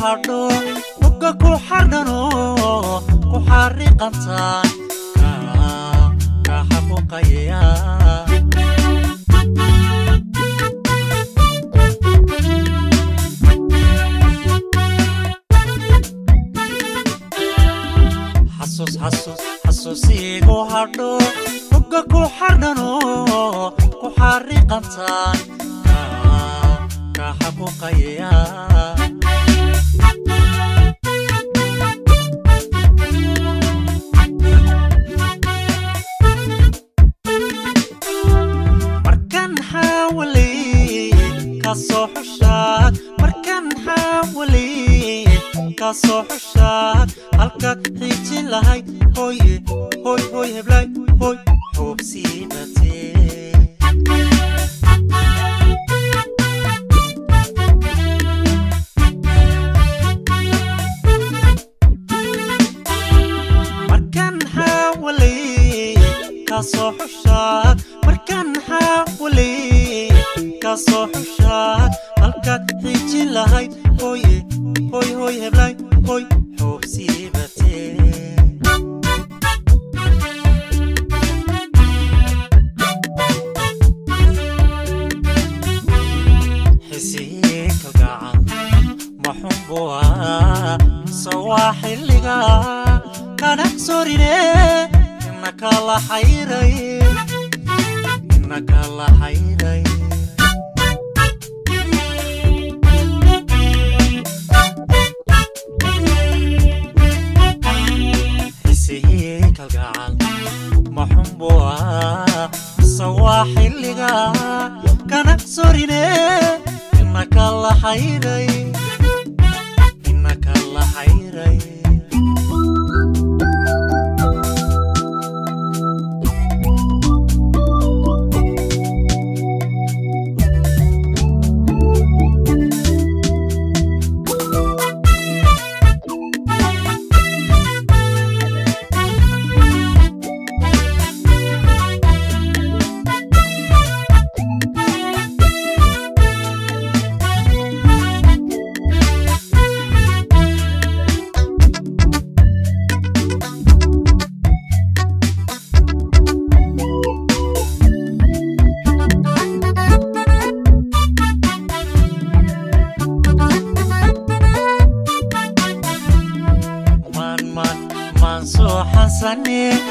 hadho bogga ku xardhano ku xariiqantaan ka xaquuqaya xasuus xasuus xasuusiigu hadho bogga ku xardhano ku xariiqantaan ka xaquuqaya markan xaawalay kasoo xushaad markan xaawalay kasoo xushaad halkaad xiijin lahayd hooye hooy hooy heblay hooy xuubsiibatee markan xaawalay kasoo xushaad markan xaawalay kasoo xushaad halkaad xiijin lahayd hooye hooy hooy heblay hooy xuubsiibatee xisii kalgacal maxunbuwa sawaa xilliga kana sorine inaka la xayray inaka la xayray xisii kalgacal maxunbuwa sawaa xilliga kana sorine inaka la xayray inaka la xayray man man man soo xasane